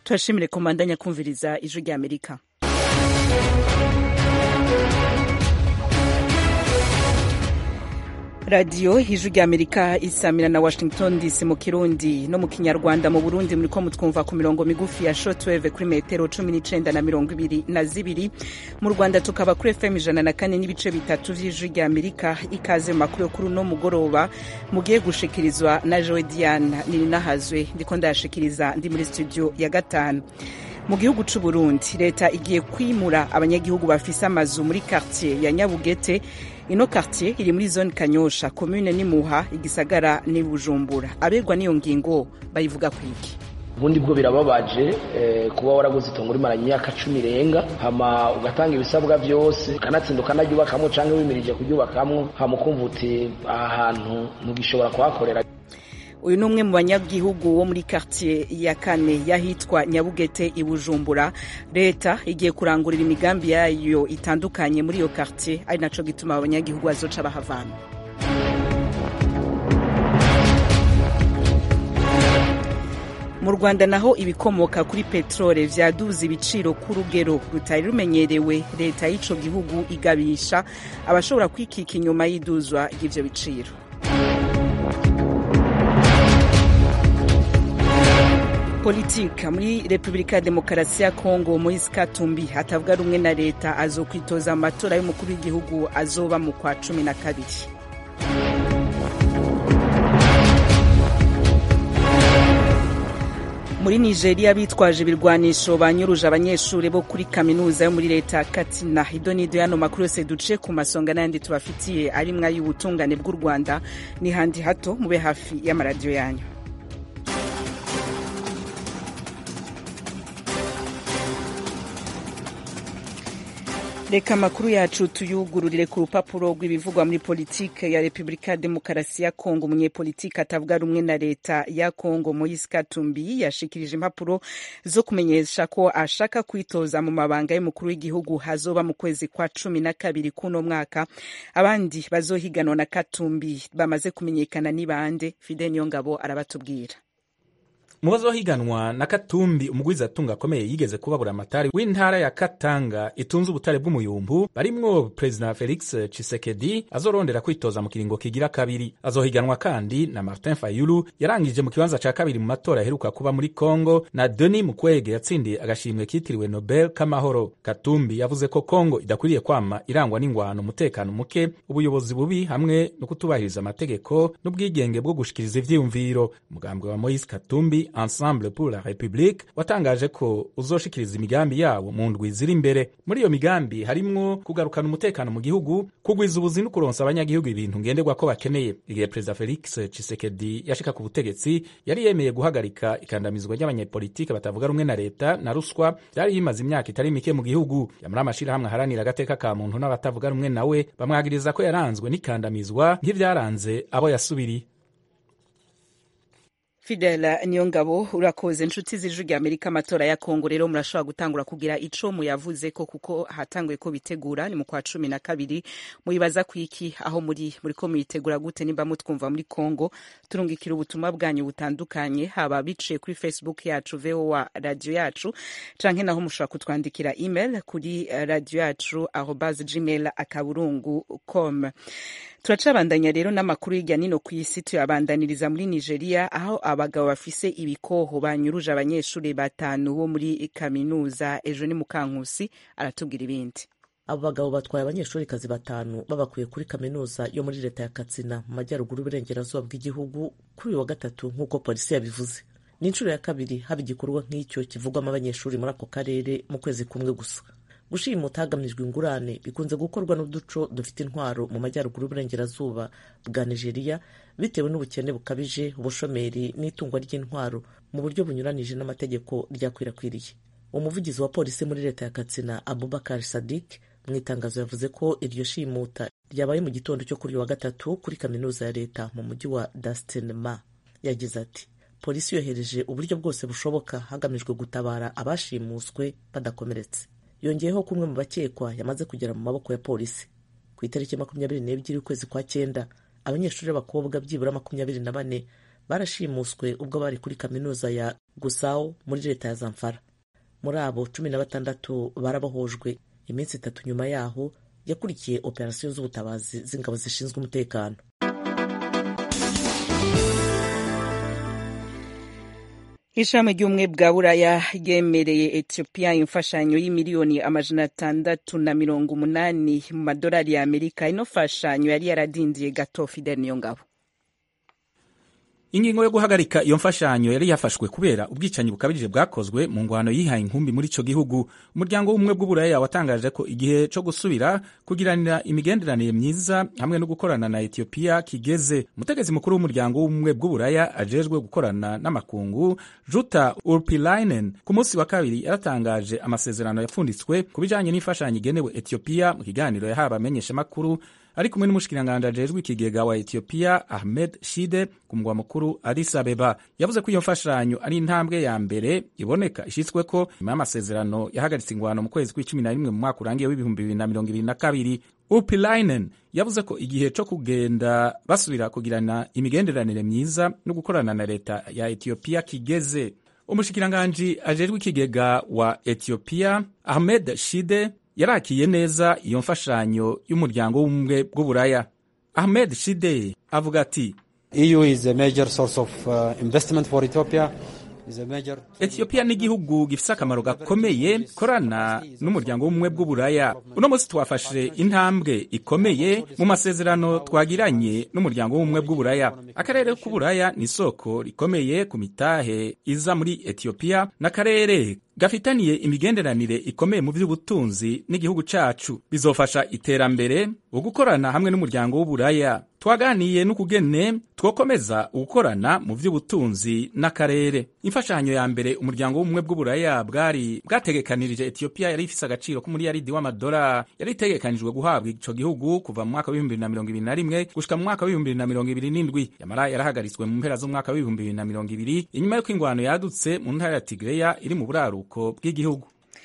turashimire komandanya kumviriza ijwi rya amerika radiyo ijwi rya amerika isamira na washington dc mu kirundi no mu kinyarwanda mu burundi muriko mutwumva ku mirongo migufi ya shortwave kuri metero cumi n'icenda na mirongo ibiri na zibiri mu rwanda tukaba kuri fm ijana na kane n'ibice bitatu vy'ijwi rya amerika ikaze mu makuru yo kuri uno mugoroba mugiye gushikirizwa na joe diane nininahazwe ndiko ndayashikiriza ndi muri studio ya gatanu mu gihugu c'u Burundi leta igiye kwimura abanyagihugu bafise amazu muri quartier ya Nyabugete ino quartier iri muri zone Kanyosha commune ni Muha igisagara ni Bujumbura aberwa n'iyo ngingo bayivuga kwiki ubundi bwo birababaje eh, kuba waraguze itongo rimara imyaka cumi irenga hama ugatanga ibisabwa byose ukanatsinda ukanaryubakamwo canke wimirije kuryubakamwo hama ukumva uti aha hantu ntugishobora kuhakorera uyu ni umwe mu banyagihugu wo muri quartier ya kane y'ahitwa nyabugete i bujumbura leta igiye kurangurira imigambi yayo itandukanye muri iyo quartier ari naco gituma abanyagihugu bazoca bahavana mu rwanda naho ibikomoka kuri peterole vyaduze ibiciro ku rugero rutari rumenyerewe leta y'ico gihugu igabisha abashobora kwikika inyuma y'iduzwa ry'ivyo biciro politika muri repubulika ya demokarasi ya kongo moise katumbi atavuga rumwe na leta azokwitoza mu matora y'umukuru w'igihugu azoba mu kwa cumi na kabiri muri nigeria bitwaje ibirwanisho banyuruje abanyeshuri bo kuri kaminuza yo muri leta ya katina ido n'ido yano makuru yose duce ku masonga n'ayandi tubafitiye ari mwa y'ubutungane bw'u rwanda ni handi hato mube hafi y'amaradiyo yanyu reka amakuru yacu tuyugururire ku rupapuro rw'ibivugwa muri politike ya repubulika ya demokarasi ya kongo umunyepolitike atavuga rumwe na leta ya kongo moise katumbi yashikirije impapuro zo kumenyesha ko ashaka kwitoza mu mabanga y'umukuru w'igihugu hazoba mu kwezi kwa cumi na kabiri k'uno mwaka abandi bazohiganwa na katumbi bamaze kumenyekana ni bande fide niyongabo arabatubwira mu bazohiganwa na katumbi umugwizatunga akomeye yigeze kubabura amatari w'intara ya katanga itunze ubutare bw'umuyumbu barimwo perezida felix chisekedi azorondera kwitoza mu kiringo kigira kabiri azohiganwa kandi na martin fayulu yarangije mu kibanza ca kabiri mu matora aheruka kuba muri congo na denis mukwege yatsindiye agashimwe kitiriwe nobel k'amahoro katumbi yavuze ko congo idakwiriye kwama irangwa n'ingwano umutekano muke ubuyobozi bubi hamwe no kutubahiriza amategeko n'ubwigenge bwo gushikiriza ivyiyumviro umugambwe wa moise katumbi ensemble pour la république watangaje ko uzoshikiriza imigambi yawo mu ndwi ziri imbere muri iyo migambi harimwo kugarukana umutekano mu gihugu kugwiza ubuzi no kuronsa abanyagihugu ibintu ngenderwa ko bakeneye igihe perezida felix chisekedi yashika ku butegetsi yari yemeye guhagarika ikandamizwa ry'abanyepolitike batavuga rumwe na leta na ruswa byari bimaze imyaka itari mike mu gihugu yamara amashirahamwe aharanira agateka ka muntu n'abatavuga rumwe nawe bamwagiriza ko yaranzwe n'ikandamizwa nk'ivyaranze abo yasubiriye fidela niyongabo urakoze inshuti z'ijwi rya amerika amatora ya kongo rero murashobora gutangura kugira ico muyavuze ko kuko hatanguye ko bitegura ni mu kwa cumi na kabiri muyibaza kwiki aho muri muriko muyitegura gute nimba mutwumva muri kongo turungikira ubutumwa bwanyu butandukanye haba biciye kuri facebook yacu voa radio yacu canke naho mushobora kutwandikira email kuri radio yacu arobas gmail akaburungu com turacabandanya rero n'amakuru hirya nino ku isi tuyabandaniriza muri nigeria aho abagabo bafise ibikoho banyuruje abanyeshuri batanu bo muri kaminuza ejo ni mukankusi aratubwira ibindi abo bagabo batwaye abanyeshurikazi batanu babakuye kuri kaminuza yo muri leta ya katsina mu majyaruguru y'uburengerazuba bw'igihugu kuri uyu wa gatatu nk'uko polisi yabivuze ni inshuro ya kabiri haba igikorwa nk'icyo kivugwamo abanyeshuri muri ako karere mu kwezi kumwe gusa gushimuta hagamijwe ingurane bikunze gukorwa n'uduco dufite intwaro mu majyaruguru y'uburengerazuba bwa nigeria bitewe n'ubukene bukabije ubushomeri n'itungwa ry'intwaro mu buryo bunyuranije n'amategeko ryakwirakwiriye umuvugizi wa polisi muri leta ya katsina abubakar sadik mu itangazo yavuze ko iryo shimuta ryabaye mu gitondo cyo kuri uyu wa gatatu kuri kaminuza ya leta mu mujyi wa dastinma yagize ati polisi yohereje uburyo bwose bushoboka hagamijwe gutabara abashimuswe badakomeretse yongeyeho ko umwe mu bakekwa yamaze kugera mu maboko ya polisi ku itariki makumyabiri n'ebyiri ukwezi kwa cyenda abanyeshuri b'abakobwa byibura makumyabiri na bane barashimuswe ubwo bari kuri kaminuza ya gusao muri leta ya zamfara muri abo cumi na batandatu barabohojwe iminsi itatu nyuma yaho yakurikiye operasiyo z'ubutabazi z'ingabo zishinzwe umutekano ishami ry'ubumwe bwa buraya ryemereye etiyopiya imfashanyo y'imiliyoni amajana atandatu na mirongo umunani mu madolari ya amerika ino fashanyo yari yaradindiye gato fidel niyo ngabo ingingo yo guhagarika iyo mfashanyo yari yafashwe kubera ubwicanyi bukabije bwakozwe mu ngwano yihaye inkumbi muri ico gihugu umuryango w'ubumwe bw'uburaya watangaje ko igihe co gusubira kugiranira imigenderanire myiza hamwe no gukorana na etiyopiya kigeze umutegetsi mukuru w'umuryango w'ubumwe bw'uburaya ajejwe gukorana n'amakungu juta urpilainen ku munsi wa kabiri yaratangaje amasezerano yapfunditswe ku bijanye n'imfashanyo igenewe etiyopiya mu kiganiro yahawe abamenyeshamakuru ari kumwe n'umushikiranganji ajejwe ikigega wa Ethiopia Ahmed Shide ku mugwa mukuru Addis Abeba yavuze ko iyo mfashanyo ari intambwe ya mbere iboneka ishitsweko nyuma y'amasezerano yahagaritse ingwano mu kwezi kw'icumi na rimwe mu mwaka urangiye w'ibihumbi bibiri na mirongo ibiri na kabiri Upilainen yavuze ko igihe co kugenda basubira kugirana imigenderanire myiza no gukorana na leta ya Ethiopia kigeze umushikiranganji ajejwe ikigega wa Ethiopia Ahmed Shide yarakiye neza iyo mfashanyo y'umuryango w'ubumwe bw'uburaya ahmed shide avuga ati EU is a major source of uh, investment for Ethiopia etiyopiya ni igihugu gifise akamaro gakomeye korana n'umuryango w'ubumwe bw'uburaya uno munsi twafashe intambwe ikomeye mu masezerano twagiranye n'umuryango w'ubumwe bw'uburaya akarere k'uburaya ni isoko rikomeye ku mitahe iza muri etiyopiya n'akarere gafitaniye imigenderanire ikomeye mu by'ubutunzi n'igihugu cacu bizofasha iterambere ugukorana hamwe n'umuryango w'uburaya twaganiye n'ukugene twokomeza ugukorana mu by'ubutunzi n'akarere imfashanyo ya mbere umuryango w'ubumwe bw'uburaya bwari bwategekanirije etiyopiya yari ifise agaciro k'umuriyaridi w'amadolari yari itegekanijwe guhabwa ico gihugu kuva mu mwaka w'ibihumbi bibiri na mirongo ibiri na rimwe gushika mu mwaka w'ibihumbi bibiri na mirongo ibiri n'indwi yamara yarahagaritswe mu mpera z'umwaka w'ibihumbi bibiri na mirongo ibiri inyuma y'uko ingwano yadutse mu ntara ya tigreya iri mu buraruko bw'igihugu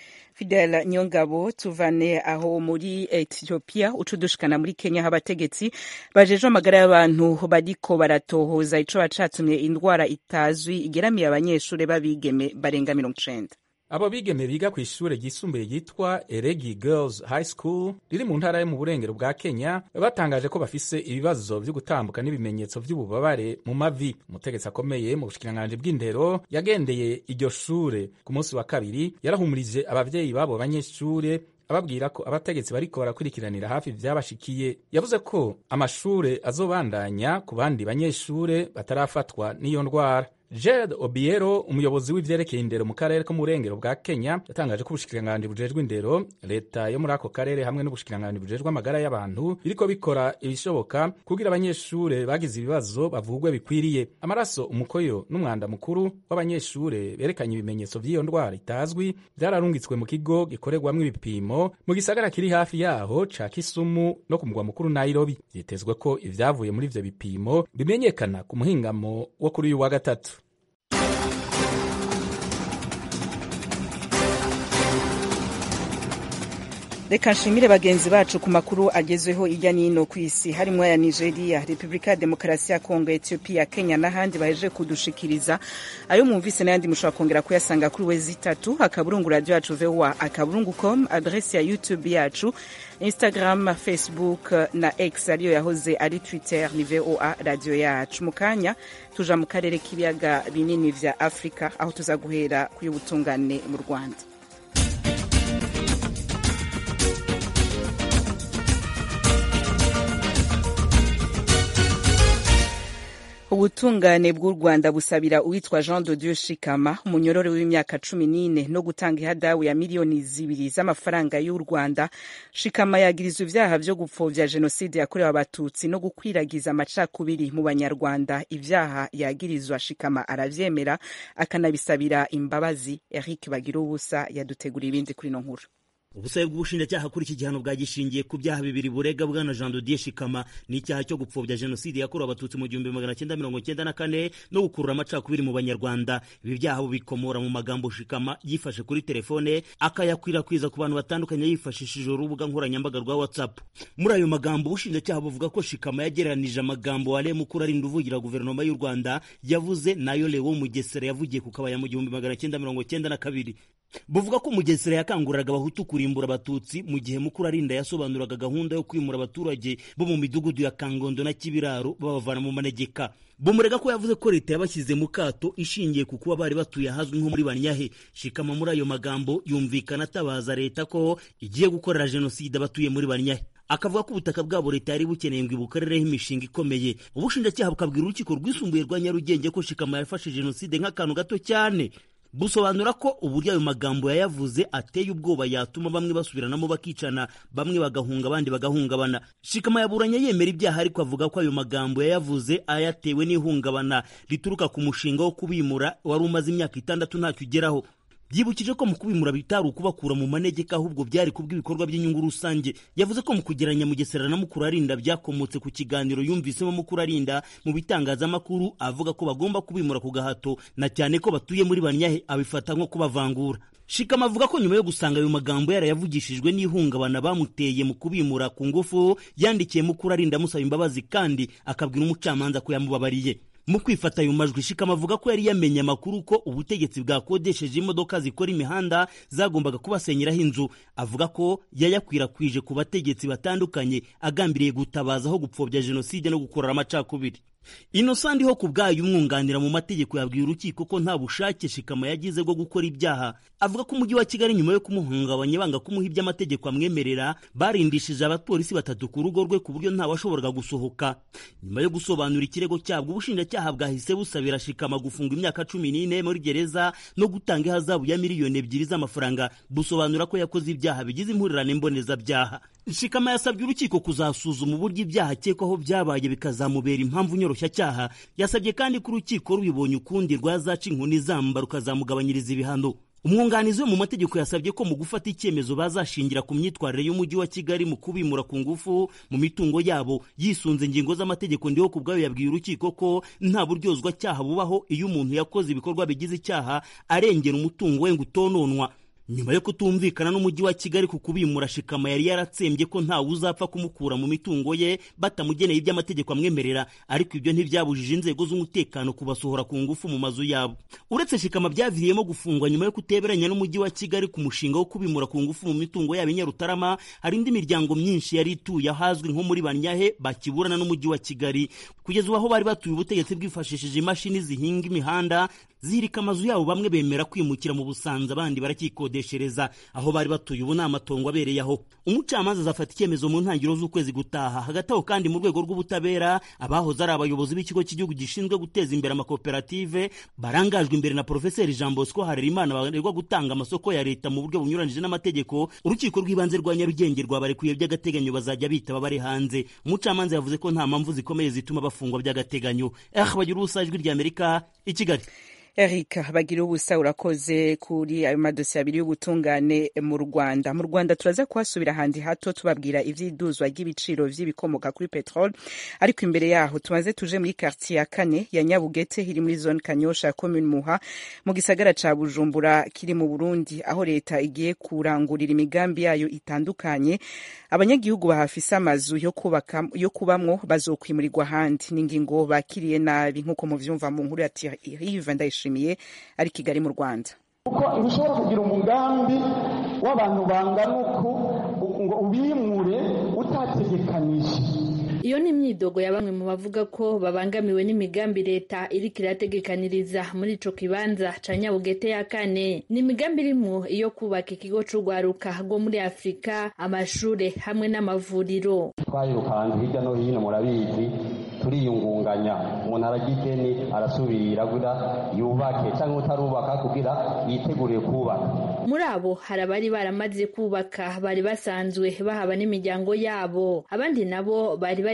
Fidel Nyongabo tuvane aho muri Ethiopia ucudushikana muri Kenya aho abategetsi bajejwe amagara y'abantu bariko baratohoza ico bacatumye indwara itazwi igeramiye abanyeshure b'abigeme barenga mirongo icenda abo bigeme biga ku ishure ryisumbuye ryitwa Eregi Girls High School riri mu ntara yo mu burengero bwa Kenya batangaje ko bafise ibibazo vyo gutambuka n'ibimenyetso vy'ububabare mu mavi umutegetsi akomeye mu bushikiranganji bw'indero yagendeye iryo shure ku munsi wa kabiri yarahumurije abavyeyi babo banyeshure ababwira ko abategetsi bariko barakurikiranira hafi vyabashikiye yavuze ko amashure azobandanya ku bandi banyeshure batarafatwa n'iyo ndwara Jared Obiero umuyobozi w'ivyerekeye indero mu karere ko mu burengero bwa Kenya yatangaje ko ubushikiranganji bujejwe indero leta yo muri ako karere hamwe n'ubushikiranganji bujejwe amagara y'abantu biriko bikora ibishoboka kugira abanyeshure bagize ibibazo bavugwe bikwiriye amaraso umukoyo n'umwanda mukuru w'abanyeshure berekanye ibimenyetso vy'iyo ndwara itazwi vyararungitswe mu kigo gikorerwamwo ibipimo mu gisagara kiri hafi yaho ca Kisumu no ku mugwa mukuru Nairobi vyitezwe ko ivyavuye muri ivyo bipimo bimenyekana ku muhingamo wo kuri uyu wa gatatu reka nshimire bagenzi bacu ku makuru agezweho hirya n'ino ku isi harimo aya nigeria repubulika ya demokarasi ya kongo ethiopia kenya n'ahandi baheje kudushikiriza ayo mwumvise n'ayandi mushobora kongera kuyasanga kuri wezi itatu akaburungu radio yacu voa akaburungu com adresi ya youtube yacu instagram facebook na x ariyo yahoze ari twitter ni voa radio yacu mu kanya tuja mu karere k'ibiyaga binini vya afurika aho tuza guhera kuri ubutungane mu rwanda ubutungane bw'u rwanda busabira uwitwa jean de dieu shikama umunyorore w'imyaka cumi n'ine no gutanga ihadabu ya miliyoni zibiri z'amafaranga y'u rwanda shikama yagirizwa ivyaha vyo gupfovya jenoside yakorewe abatutsi no gukwiragiza amacakubiri mu banyarwanda ivyaha yagirizwa shikama aravyemera akanabisabira imbabazi eric bagira ubusa yadutegura ibindi kuri ino nkuru ubusabe bw'ubushinjacyaha kuri iki gihano bwagishingiye ku byaha bibiri burega bwana jean dodier shikama n'icyaha cyo gupfobya jenoside yakorewe abatutsi mu gihumbi magana cyenda mirongo cyenda na kane no gukurura amacakubiri mu banyarwanda ibi byaha bikomora mu magambo shikama yifashe kuri telefone akayakwirakwiza ku bantu batandukanye yifashishije urubuga nkoranyambaga rwa whatsapp muri ayo magambo ubushinjacyaha buvuga ko shikama yagereranije amagambo wale mukuru arinda uvugira guverinoma y'u rwanda yavuze nayo lewo mugesera yavugiye ku kabaya mu gihumbi magana cyenda mirongo cyenda na kabiri buvuga ko mugesera yakanguriraga abahutu kurimbura abatutsi mu gihe mukuru arinda yasobanuraga gahunda yo kwimura abaturage bo mu midugudu ya kangondo na kibiraro babavana mu manegeka bumurega ko yavuze ko leta yabashyize mu kato ishingiye ku kuba bari batuye ahazwi nko muri banyahe shikama muri ayo magambo yumvikana atabaza leta ko igiye gukorera jenoside abatuye muri banyahe akavuga ko ubutaka bwabo leta yari bukeneye ngo ibukorereho imishinga ikomeye ubushinjacyaha bukabwira urukiko rwisumbuye rwa nyarugenge ko shikama yafashe jenoside nk'akantu gato cyane busobanura ko uburyo ayo magambo yayavuze ateye ubwoba yatuma bamwe basubiranamo bakicana bamwe bagahunga abandi bagahungabana shikama yaburanye yemera ibyaha ariko avuga ko ayo magambo yayavuze ayatewe n'ihungabana rituruka ku mushinga wo kubimura wari umaze imyaka itandatu ntacyo ugeraho byibukije ko mu kubimura bitari ukubakura mu manegeka ahubwo byari kubw'ibikorwa by'inyungu rusange yavuze ko mu kugeranya mugesera na mukuru arinda byakomotse ku kiganiro yumvisemo mukuru arinda mu bitangazamakuru avuga ko bagomba kubimura ku gahato na cyane ko batuye muri banyahe abifata nko kubavangura shikama avuga ko nyuma yo gusanga ayo magambo yarayavugishijwe n'ihungabana bamuteye mu kubimura ku ngufu yandikiye mukuru arinda amusaba imbabazi kandi akabwira umucamanza ko yamubabariye mu kwifata ayo majwi shikama avuga ko yari yamenye amakuru ko ubutegetsi bwakodesheje imodoka zikora imihanda zagombaga kubasenyeraho inzu avuga ko yayakwirakwije ku bategetsi batandukanye agambiriye gutabaza aho gupfobya jenoside no gukorera amacakubiri inosandi ho ku bwayo umwunganira mu mategeko yabwiye urukiko ko nta bushake shikama yagize bwo gukora ibyaha avuga ko umujyi wa kigali nyuma yo kumuhungabanya banga kumuha ibyo amategeko amwemerera barindishije abapolisi batatu ku rugo rwe ku buryo ntawashoboraga gusohoka nyuma yo gusobanura ikirego cyabwo ubushinjacyaha bwahise busabira shikama gufunga imyaka cumi n'ine muri gereza no gutanga ihazabu ya miliyoni ebyiri z'amafaranga busobanura ko yakoze ibyaha bigize impurirane mbonezabyaha shikama yasabye urukiko kuzasuzuma uburyo ibyaha akekwaho byabaye bikazamubera impamvu nyoroshyacyaha yasabye kandi ko urukiko rubibonye ukundi rwazaca inkoni zamba rukazamugabanyiriza ibihano umwunganizi we mu mategeko yasabye ko mu gufata icyemezo bazashingira ku myitwarire y'umujyi wa kigali mu kubimura ku ngufu mu mitungo yabo yisunze ingingo z'amategeko ndiho ku bwayo yabwiye urukiko ko nta buryozwa cyaha bubaho iyo umuntu yakoze ibikorwa bigize icyaha arengera umutungo we ngo utononwa nyuma yo kutumvikana n'umujyi wa kigali ku kubimura shikama yari yaratsembye ko ntawe uzapfa kumukura mu mitungo ye batamugeneye ibyo amategeko amwemerera ariko ibyo ntibyabujije inzego z'umutekano kubasohora ku ngufu mu mazu yabo uretse shikama byaviriyemo gufungwa nyuma yo kuteberanya n'umujyi wa kigali ku mushinga wo kubimura ku ngufu mu mitungo yabo i nyarutarama hari indi miryango myinshi yari ituye ahazwi nko muri banyahe bakiburana n'umujyi wa kigali kugeza ubu aho bari batuye ubutegetsi bwifashishije imashini zihinga imihanda zihirika amazu yabo bamwe bemera kwimukira mu busanza abandi barakikodeshereza aho bari batuye ubu ni amatongo abereye aho umucamanza azafata icyemezo mu ntangiriro z'ukwezi gutaha hagati aho kandi mu rwego rw'ubutabera abahoze ari abayobozi b'ikigo cy'igihugu gishinzwe guteza imbere amakoperative barangajwe imbere na porofeseri jean bosco harerimana baregwa gutanga amasoko ya leta mu buryo bunyuranije n'amategeko urukiko rw'ibanze rwa nyarugenge rwabarekuye by'agateganyo bazajya bitaba bari hanze umucamanza yavuze ko nta mpamvu zikomeye zituma bafungwa by'agateganyo eh bagira ubusa ijwi ry'amerika i kigali Eric bagira ubusa urakoze kuri ayo madosiye abiri y'ubutungane mu Rwanda mu Rwanda turaza kuhasubira ahandi hato tubabwira ivy'iduzwa ry'ibiciro vy'ibikomoka kuri petrol ariko imbere yaho tumaze tuje muri quartier ya kane ya Nyabugete iri muri zone Kanyosha commune Muha mu gisagara ca Bujumbura kiri mu Burundi aho leta igiye kurangurira imigambi yayo itandukanye abanyagihugu bahafise amazu yo kubaka yo kubamwo bazokwimurirwa ahandi n'ingingo bakiriye nabi nk'uko muvyumva mu nkuru ya Thierry Ndayishimiye ari Kigali mu Rwanda kuko ntushobora kugira umugambi w'abantu bangana uku ngo ubimure utategekanije iyo ni imyidogo ya bamwe mu bavuga ko babangamiwe n'imigambi leta iriko irategekaniriza muri ico kibanza ca nyabugete ya kane ni imigambi irimwo iyo kubaka ikigo c'urwaruka rwo muri afurika amashure hamwe n'amavuriro twayirukanze hirya no hino murabizi turiyungunganya umuntu aragira ideni arasubira kugira yubake cyangwa utarubaka kugira yiteguriye kubaka muri abo hari abari baramaze kubaka bari basanzwe bahaba n'imiryango yabo abandi nabo bari bari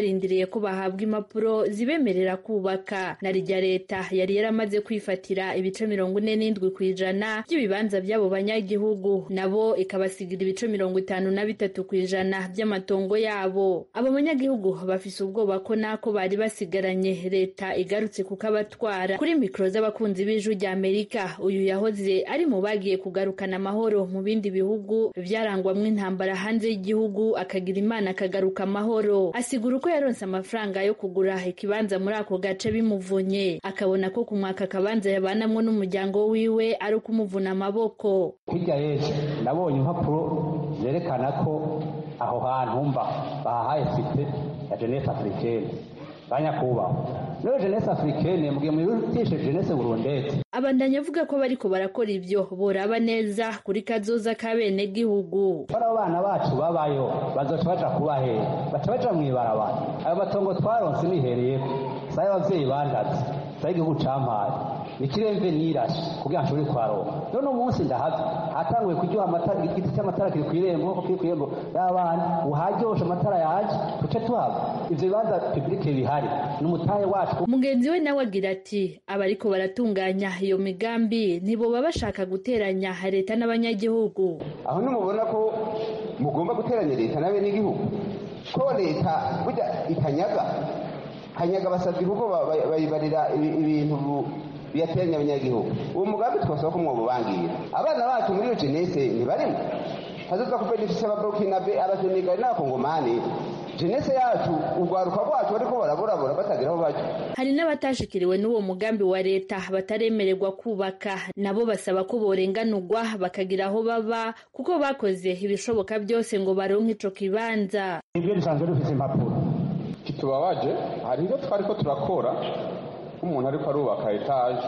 barindiriye ko bahabwa impapuro zibemerera kubaka na rya leta yari yaramaze kwifatira ibice mirongo ine n'indwi ku ijana by'ibibanza by'abo banyagihugu nabo ikabasigira ibice mirongo itanu na bitatu ku ijana by'amatongo yabo abo banyagihugu bafise ubwoba ko nako bari basigaranye leta igarutse kukabatwara kuri mikoro z'abakunzi b'ijwi rya amerika uyu yahoze ari mu bagiye kugarukana amahoro mu bindi bihugu byarangwamwo intambara hanze y'igihugu akagira imana akagaruka amahoro asigura uko yaronse amafaranga yo kugura ikibanza muri ako gace bimuvunye akabona ko ku mwaka akabanza yabanamwo n'umuryango wiwe ari ukumuvuna amaboko hirya y'ejo nabonye impapuro zerekana ko aho hantu mba bahahaye site ya jeunesse africaine banyakubahwa rero jeunesse africaine mugihe muyirutishe jeunesse burundete abandanya avuga ko bariko barakora ivyo boraba neza kuri kazoza k'abene gihugu bari abo bana bacu babayo bazoca baja kubahera baca baja mw'ibarabara ayo matongo twaronse nihereyeko sayo abavyeyi bandaze sayo igihugu campaye ikiremve nirashe kugira nshobore kwaronka none umunsi ndahaze hatanguye kuryoha amatara igiti cy'amatara kiri kw'irembo nkuko kiri kw'irembo y'abana uharyoshe amatara yaje tuce tuhava ivyo bibanza publike bihari n'umutahe wacu mugenzi we nawe agira ati abariko baratunganya iyo migambi ntiboba bashaka guteranya leta n'abanyagihugu aho nimubona ko mugomba guteranya leta n'abenegihugu ko leta burya itanyaga kanyaga basabye kuko bayibarira ibintu biyateranya abanyagihugu uwo mugambi twasaba ko mwobubangira abana bacu muri iyo jenese ntibarimo hazoza kubenefisa ababurukinabe abasenegali n'abakongomani jenese yacu urwaruka rwacu bariko baraburabura batagira aho baja hari n'abatashikiriwe n'uwo mugambi wa leta bataremererwa kubaka nabo basaba ko borenganurwa bakagira aho baba kuko bakoze ibishoboka byose ngo baronke ico kibanza ibyo dusanzwe dufise impapuro kitubabaje hari ibyo twariko turakora nk'umuntu ariko arubaka etaje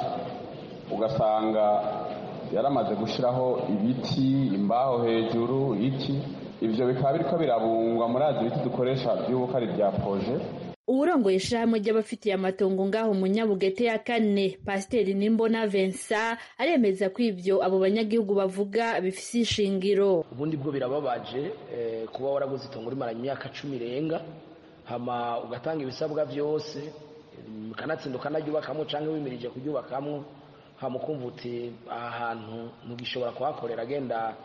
ugasanga yaramaze gushyiraho ibiti imbaho hejuru iki ibyo bikaba biriko birabungwa muri azi ibiti dukoresha by'ubuko ari bya poje uwurongoye ishirahamwe ry'abafitiye amatongo ngaho mu nyabugete ya kane pasiteri nimbona vensa aremeza ko ivyo abo banyagihugu bavuga bifise ishingiro ubundi bwo birababaje kuba waraguze itongo rimaranye imyaka cumi irenga hama ugatanga ibisabwa byose ukanatsinda ukanaryubakamwo cyangwa wimirije kuryubakamwo hama ukumva uti aha hantu ntugishobora kuhakorera agenda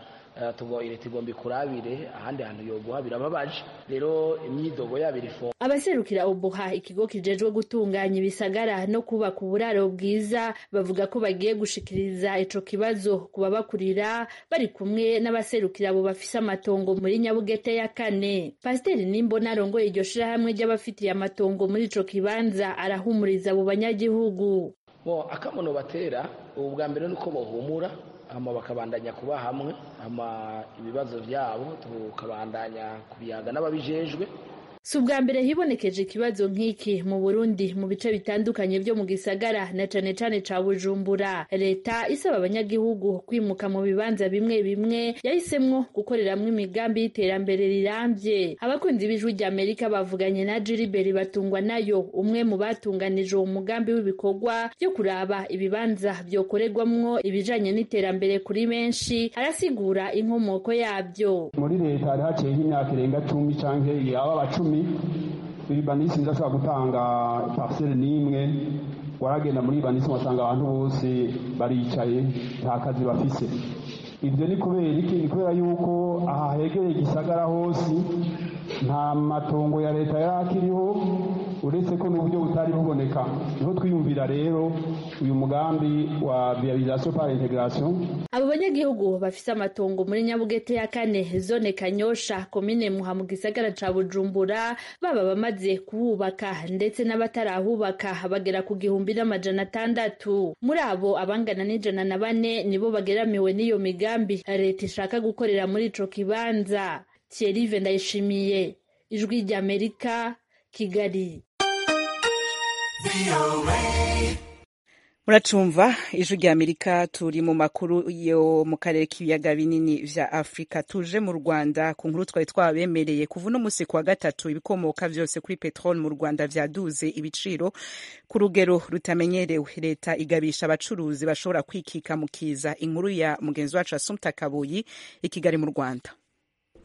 leta igomba ikurabire ahandi hantu yoguha birababaje rero imyidogo yabo irifunga abaserukira ubuha ikigo kijejwe gutunganya ibisagara no kubaka uburaro bwiza bavuga ko bagiye gushikiriza ico kibazo ku babakurira bari kumwe n'abaserukira abo bafise amatongo muri nyabugete ya kane pasiteri nimbona arongoye iryo shirahamwe ry'abafitiye amatongo muri ico kibanza arahumuriza abo banyagihugu bo akamono batera ubu bwa mbere nuko bohumura hama bakabandanya kuba hamwe hama ibibazo byabo tukabandanya kubiyaga n'ababijejwe si ubwa mbere hibonekeje ikibazo nk'iki mu burundi mu bice bitandukanye byo mu gisagara na cane cane ca bujumbura leta isaba abanyagihugu kwimuka mu bibanza bimwe bimwe yahisemwo gukoreramwo imigambi y'iterambere rirambye abakunzi b'ijwi rya amerika bavuganye na jiriberi batungwa nayo umwe mu batunganije uwo mugambi w'ibikorwa byo kuraba ibibanza vyokorerwamwo ibijanye n'iterambere kuri benshi arasigura inkomoko yabyo muri leta hari haciye nk'imyaka irenga cumi canke yaba cumi iribanisi ndashobora gutanga parcelle n'imwe waragenda muri ibanisi wasanga abantu bose baricaye nta kazi bafise ibyo ni kubera iki ni kubera yuko aha hegereye igisagara hose nta matongo ya leta yari akiriho uretse ko n'uburyo butari buboneka niho twiyumvira rero uyu mugambi wa viabilisation par integration abo banyagihugu bafise amatongo muri nyabugete ya kane zone kanyosha komine muha mu gisagara ca bujumbura baba bamaze kuhubaka ndetse n'abatarahubaka bagera ku gihumbi n'amajana atandatu muri abo abangana n'ijana na bane nibo bageramiwe n'iyo migambi leta ishaka gukorera muri ico kibanza thierry ndayishimiye ijwi ry'amerika kigali muracumva ijwi rya amerika turi mu makuru yo mu karere k'ibiyaga binini vya afurika tuje mu rwanda ku nkuru twari twabemereye kuva uno musi kuwa gatatu ibikomoka vyose kuri peteroli mu rwanda vyaduze ibiciro ku rugero rutamenyerewe leta igabisha abacuruzi bashobora kwikika mu kiza inkuru ya mugenzi wacu asumta kabuyi i kigali mu rwanda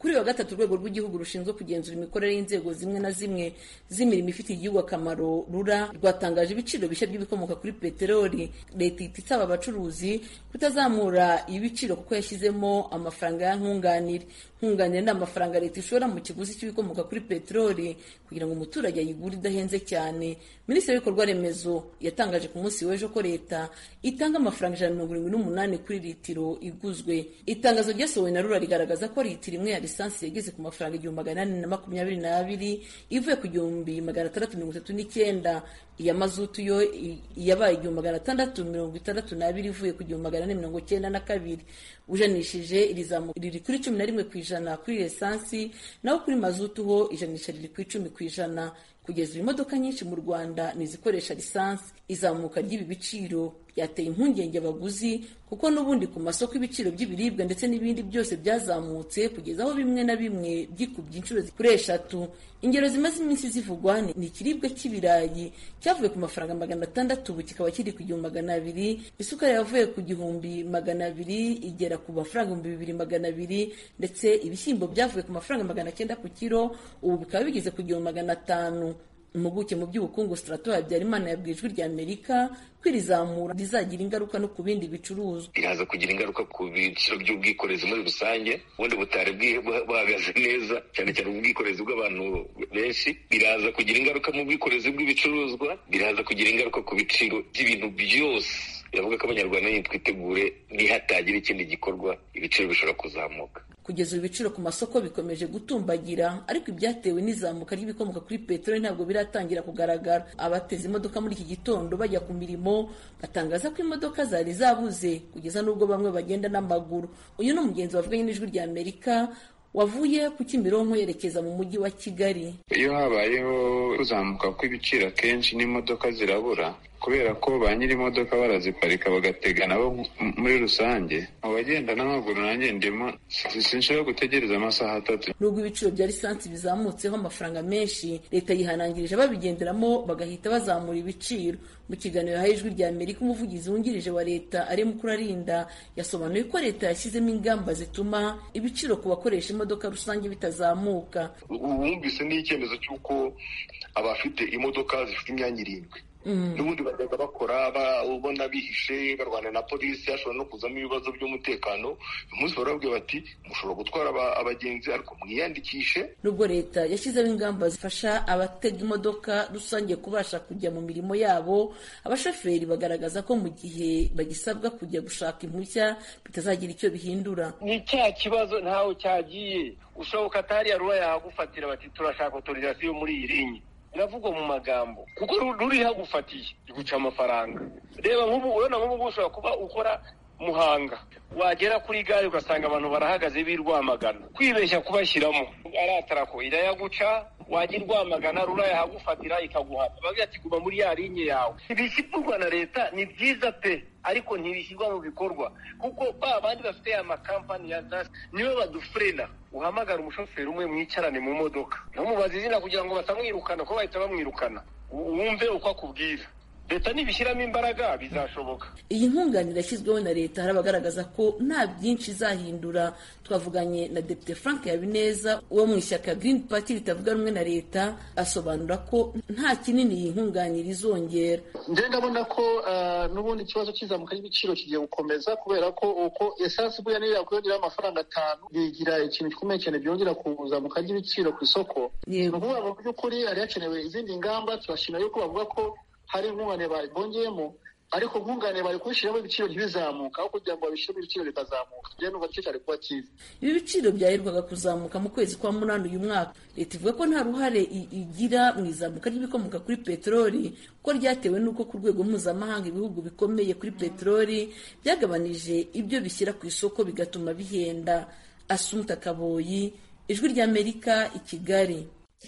kuri wa gatatu urwego rw'igihugu rushinzwe kugenzura imikorere y'inzego zimwe na zimwe z'imirimo ifitiye igihugu akamaro rura rwatangaje ibiciro bishya by'ibikomoka kuri peteroli leta ihita isaba abacuruzi kutazamura ibiciro kuko yashyizemo amafaranga ya nkunganire nkunganire ni amafaranga leta ishora mu kiguzi cy'ibikomoka kuri peteroli kugira ngo umuturage ayigure idahenze cyane minisitiri w'ibikorwa remezo yatangaje ku munsi w'ejo ko leta itanga amafaranga ijana na mirongo irindwi n'umunani kuri litiro iguzwe itangazo ryasohowe na rura rigaragaza ko litiro imwe ya lisansi yageze ku mafaranga igihumbi magana ane na makumyabiri n'abiri ivuye ku gihumbi magana atandatu mirongo itatu n'icyenda iya mazutu yo yabaye igihumbi magana atandatu mirongo itandatu n'abiri ivuye ku gihumbi magana ane mirongo cyenda na kabiri ujanishije iri zamuka riri kuri cumi na rimwe ku ijana kuri lisansi naho kuri mazutu ho ijanisha riri ku icumi ku ijana kugeza ubu imodoka nyinshi mu rwanda ni izikoresha lisansi izamuka ry'ibi biciro byateye impungenge abaguzi kuko n'ubundi ku masoko ibiciro by'ibiribwa ndetse n'ibindi byose byazamutse kugeza aho bimwe na bimwe byikubye inshuro kuri eshatu ingero zimaze iminsi zivugwa ni ikiribwa cy'ibirayi cyavuye ku mafaranga magana atandatu ubu kikaba kiri ku gihumbi magana abiri isukari yavuye ku gihumbi magana abiri igera ku mafaranga ibihumbi bibiri magana abiri ndetse ibishyimbo byavuye ku mafaranga magana cyenda ku kiro ubu bikaba bigeze ku gihumbi magana atanu impuguke mu by'ubukungu strato habyarimana yabwiye ijwi rya amerika ko iri zamura rizagira ingaruka no ku bindi bicuruzwa iraza kugira ingaruka ku biciro by'ubwikorezi muri rusange ubundi butari buhagaze neza cyane cyane ubwikorezi bw'abantu benshi biraza kugira ingaruka mu bwikorezi bw'ibicuruzwa biraza kugira ingaruka ku biciro by'ibintu byose biravuga ko abanyarwanda nyine twitegure nihatagira ikindi gikorwa ibiciro bishobora kuzamuka kugeza ubu ibiciro ku masoko bikomeje gutumbagira ariko ibyatewe n'izamuka ry'ibikomoka kuri peteroli ntabwo biratangira kugaragara abateze imodoka muri iki gitondo bajya ku mirimo batangaza ko imodoka zari zabuze kugeza n'ubwo bamwe bagenda n'amaguru uyu ni umugenzi wavuganye n'ijwi rya amerika wavuye ku Kimironko yerekeza mu mujyi wa Kigali iyo habayeho kuzamuka kw'ibiciro akenshi n'imodoka zirabura kubera ko ba nyiri imodoka baraziparika bagatega nabo muri rusange mu bagenda n'amaguru nanjye ndimo sinshobora gutegereza amasaha atatu nubwo ibiciro bya lisansi bizamutseho amafaranga menshi leta yihanangirije ababigenderamo bagahita bazamura ibiciro mu kiganiro yahaye ijwi rya amerika umuvugizi wungirije wa leta ari mukurarinda yasobanuye ko leta yashyizemo ingamba zituma ibiciro ku bakoresha imodoka rusange bitazamuka wumvise n'icyemezo cy'uko abafite imodoka zifite imyanya irindwi n'ubundi bajyaga bakora ubona bihishe barwana na polisi hashobora no kuzamo ibibazo by'umutekano uyu munsi barabwira bati mushobora gutwara abagenzi ariko mwiyandikishe nubwo leta yashyizeho ingamba zifasha abatega imodoka rusange kubasha kujya mu mirimo yabo abashoferi bagaragaza ko mu gihe bagisabwa kujya gushaka impushya bitazagira icyo bihindura ni cya kibazo ntawe cyagiye ushoboka atariya ruba yahagufatira bati turashaka otorizasiyo muri iyi linye biravugwa mu magambo kuko ruri hagufatiye iguca amafaranga reba nk'ubu urabona nk'ubu ushobora kuba ukora muhanga wagera kuri gare ugasanga abantu barahagaze b'i rwamagana kwibeshya kubashyiramo aratara ko irayaguca wajya i rwamagana rura yahagufatira ikaguhata bagira ati guma muri ya linye yawe ibishyirwa na leta ni byiza pe ariko ntibishyirwa mu bikorwa kuko ba bandi bafite amakampani ya zasi nibo badufurena uhamagara umushoferi umwe mwicarane mu modoka ntumubaze izina kugira ngo batamwirukana ko bahita bamwirukana wumve uko akubwira leta nibishyiramo imbaraga bizashoboka iyi nkunganire yashyizweho na leta hari abagaragaza ko nta byinshi izahindura twavuganye na depite frank habineza wo mu ishyaka green party ritavuga rumwe na leta asobanura ko nta kinini iyi nkunganire izongera njye ndabona ko n'ubundi ikibazo cy'izamuka ry'ibiciro kigiye gukomeza kubera ko uko esansi buriya niyo yakwiyongeraho amafaranga atanu bigira ikintu gikomeye cyane byongera kuzamuka ry'ibiciro ku isoko ni ukuvuga ngo mu by'ukuri hari hakenewe izindi ngamba turashimira yuko bavuga ko hari nkunganire bongeyemo ariko nkunganire bari kubishyiramo ibiciro ntibizamuka aho kugira ngo babishyiremo ibiciro bikazamuka njyewe numva nicyo cyari kuba cyiza ibi biciro byaherwaga kuzamuka mu kwezi kwa munani uyu mwaka leta ivuga ko nta ruhare igira mu izamuka ry'ibikomoka kuri peteroli kuko ryatewe n'uko ku rwego mpuzamahanga ibihugu bikomeye kuri peteroli byagabanije ibyo bishyira ku isoko bigatuma bihenda asumta kaboyi ijwi ry'amerika i kigali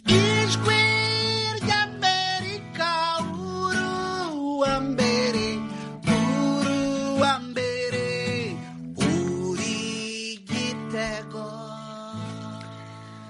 ijwi ry'amerika wa mbere uru wa mbere uri gitego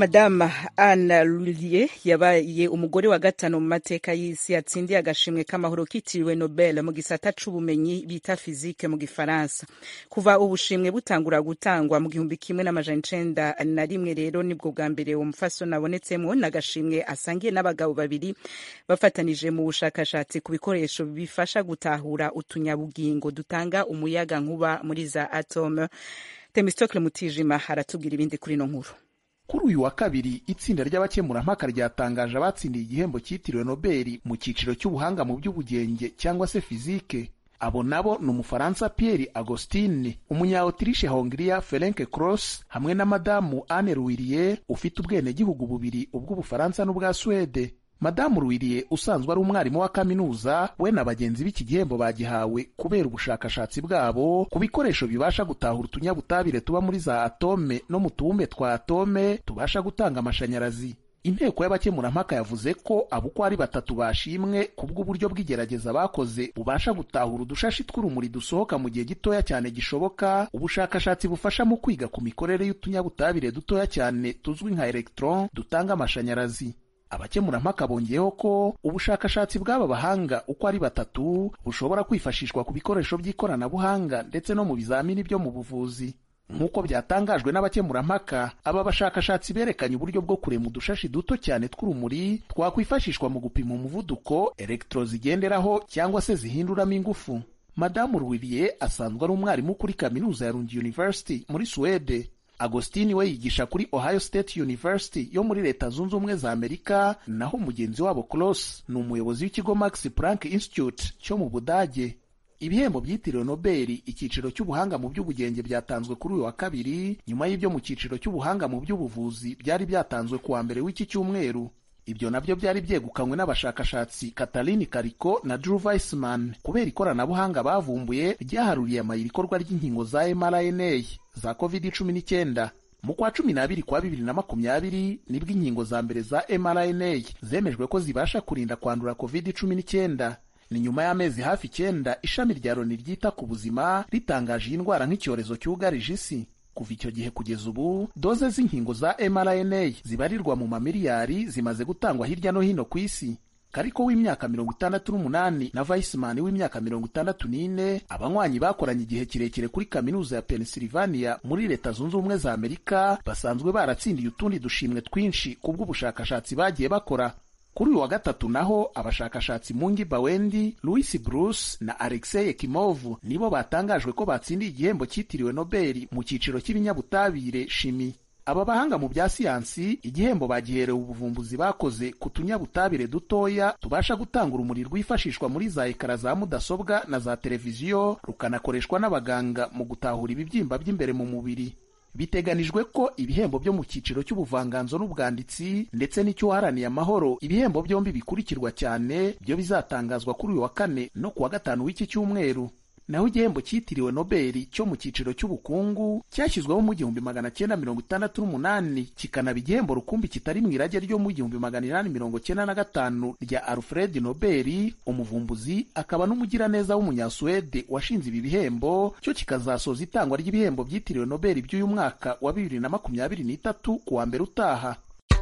madame anna lulie yabaye umugore wa gatanu mu mateka y'isi yatsindiye agashimwe k'amahoro kitiriwe nobel mu gisata c'ubumenyi bita fizike mu gifaransa kuva ubushimwe butangura gutangwa mu gihumbi kimwe n'amajana icenda na rimwe rero nibwo bwa mbere uwo mufasoni abonetsemwo n'agashimwe asangiye n'abagabo babiri bafatanije mu bushakashatsi ku bikoresho bifasha gutahura utunyabugingo dutanga umuyaga nkuba muri za atome temistokle mutijima aratubwira ibindi kuri ino nkuru kuri uyu wa kabiri itsinda ry'abakemurampaka ryatangaje abatsindiye igihembo cyitiriwe nobeli mu cyiciro cy'ubuhanga mu by'ubugenge cyangwa se fizike abo nabo ni umufaransa pierre agostine umunya-autriche hongria ferenc cross hamwe na madamu anne ruwiriye ufite ubwenegihugu bubiri ubw'ubufaransa n'ubwa suwede madamu ruwiriye usanzwe ari umwarimu wa kaminuza we na bagenzi b'iki gihembo bagihawe kubera ubushakashatsi bwabo ku bikoresho bibasha gutahura utunyabutabire tuba muri za atome no mu tubumbe twa atome tubasha gutanga amashanyarazi inteko y'abakemurampaka yavuze ko abo uko ari batatu bashimwe ku bw'uburyo bw'igerageza bakoze bubasha gutahura udushashi tw'urumuri dusohoka mu gihe gitoya cyane gishoboka ubushakashatsi bufasha mu kwiga ku mikorere y'utunyabutabire dutoya cyane tuzwi nka electron dutanga amashanyarazi abakemurampaka bongeyeho ko ubushakashatsi bw'aba bahanga uko ari batatu bushobora kwifashishwa ku bikoresho by'ikoranabuhanga ndetse no mu bizamini byo mu buvuzi nk'uko byatangajwe n'abakemurampaka aba bashakashatsi berekanye uburyo bwo kurema udushashi duto cyane tw'urumuri twakwifashishwa mu gupima umuvuduko electro zigenderaho cyangwa se zihinduramo ingufu madamu ruwiriye asanzwe ari umwarimu kuri kaminuza ya Lund University muri Suwede agostini we yigisha kuri ohio state university yo muri leta zunze ubumwe za amerika naho mugenzi wabo cross ni umuyobozi w'ikigo max planck institute cyo mu budage ibihembo byitiriwe nobeli icyiciro cy'ubuhanga mu by'ubugenge byatanzwe kuri uyu wa kabiri nyuma y'ibyo mu cyiciro cy'ubuhanga mu by'ubuvuzi byari byatanzwe ku wa mbere w'iki cyumweru ibyo nabyo byari byegukanywe n'abashakashatsi Katalin Kariko na Drew Weissman kubera ikoranabuhanga bavumbuye ryaharuriye amayira ikorwa ry'inkingo za mRNA za COVID-19 mu kwa cumi n'abiri kwa bibiri na makumyabiri nibwo inkingo za mbere za mRNA zemejwe ko zibasha kurinda kwandura COVID-19 ni nyuma y'amezi hafi icyenda ishami rya Loni ryita ku buzima ritangaje iyi ndwara nk'icyorezo cyugarije isi kuva icyo gihe kugeza ubu doze z'inkingo za mRNA zibarirwa mu mamiliyari zimaze gutangwa hirya no hino ku isi kariko w'imyaka mirongo itandatu n'umunani na Weissman w'imyaka mirongo itandatu n'ine abanywanyi bakoranye igihe kirekire kuri kaminuza ya Pennsylvania muri leta zunze ubumwe za Amerika basanzwe baratsindiye utundi dushimwe twinshi kubw'ubushakashatsi bagiye bakora kuri uyu wa gatatu naho abashakashatsi Mungi Bawendi, Louis Bruce na Alexei Ekimov nibo batangajwe ko batsindiye igihembo cyitiriwe Nobel mu cyiciro cy'ibinyabutabire shimi. Aba bahanga mu bya siyansi igihembo bagiherewe ubuvumbuzi bakoze ku tunyabutabire dutoya tubasha gutanga urumuri rwifashishwa muri za ekara za mudasobwa na za televiziyo rukanakoreshwa n'abaganga mu gutahura ibibyimba by'imbere mu mubiri. biteganijwe ko ibihembo byo mu cyiciro cy'ubuvanganzo n'ubwanditsi ndetse n'icy'uwaharaniye amahoro ibihembo byombi bikurikirwa cyane byo bizatangazwa kuri uyu wa kane no ku wa gatanu w'iki cyumweru naho igihembo cyitiriwe nobeli cyo mu cyiciro cy'ubukungu cyashyizweho mu gihumbi magana cyenda mirongo itandatu n'umunani kikanaba igihembo rukumbi kitari mu irage ryo mu gihumbi magana inani mirongo cyenda na gatanu rya alfred nobeli umuvumbuzi akaba n'umugiraneza w'umunyasuwede washinze ibi bihembo cyo kikazasoza itangwa ry'ibihembo byitiriwe nobeli by'uyu mwaka wa bibiri na makumyabiri n'itatu ku wa mbere utaha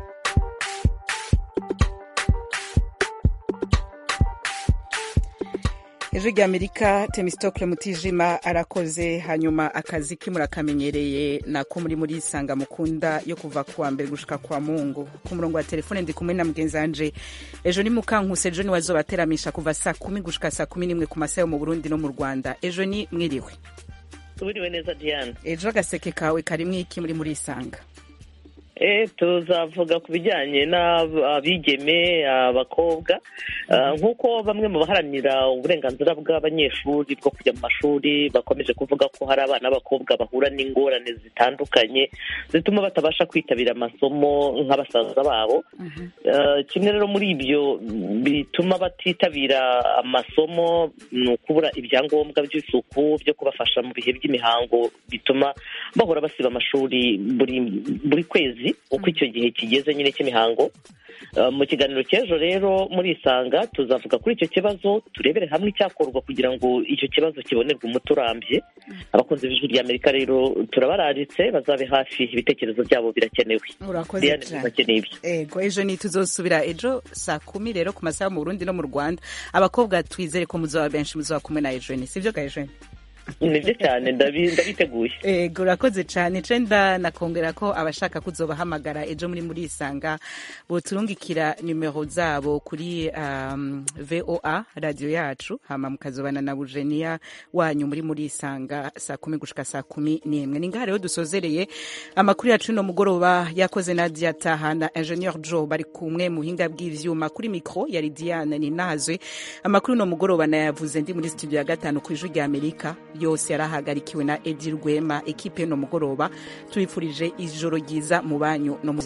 ijwi ry'amerika temistokle mutijima arakoze hanyuma akazi ke murakamenyereye nako muri muri isanga mukunda yo kuva kuwa mbere gushika kwa mungu ku murongo wa telefone ndi kumwe na mugenzi wanje ejo ni mukankuse ejo ni wazobateramisha kuva saa kumi gushika saa kumi n'imwe ku masaha yo mu burundi no mu rwanda ejo ni mwiriwe tubiriwe neza diane ejo agaseke kawe karimwo iki muri muri isanga tuzavuga ku bijyanye n'abigeme abakobwa nk'uko bamwe mu baharanira uburenganzira bw'abanyeshuri bwo kujya mu mashuri bakomeje kuvuga ko hari abana b'abakobwa bahura n'ingorane zitandukanye zituma batabasha kwitabira amasomo nk'abasaza babo kimwe rero muri ibyo bituma batitabira amasomo ni ukubura ibyangombwa by'isuku byo kubafasha mu bihe by'imihango bituma bahora basiba amashuri buri kwezi kabiri uko icyo gihe kigeze nyine cy'imihango mu kiganiro cy'ejo rero muri isanga tuzavuga kuri icyo kibazo turebere hamwe icyakorwa kugira ngo icyo kibazo kibonerwe umuti urambye abakunzi b'ijwi ry'amerika rero turabararitse bazabe hafi ibitekerezo byabo birakenewe urakoze Diane, cyane bakeneye ibyo ego ejo ni tuzosubira ejo saa kumi rero ku masaha mu burundi no mu rwanda abakobwa twizere ko muzaba benshi muzaba kumwe na ejeni sibyo ga ejeni nibyo cyane ndabi- ndabiteguye ego urakoze cyane cenda nakongera ko abashaka kuzobahamagara ejo muri muri isanga boturungikira nimero zabo kuri um, voa radio yacu hama mukazobana na bujeniya wanyu muri muri isanga saa kumi gushika saa kumi n'imwe ni ngaha rero dusozereye amakuru yacu no mugoroba yakoze nadia taha na ingenieur joe bari kumwe mu buhinga bw'ivyuma kuri mikro yari diane ninazwe amakuru no mugoroba nayavuze ndi muri studio ya gatanu ku ijwi rya amerika yose yarahagarikiwe na edi rwema ekipe no mugoroba tubifurije ijoro ryiza mu banyu no mu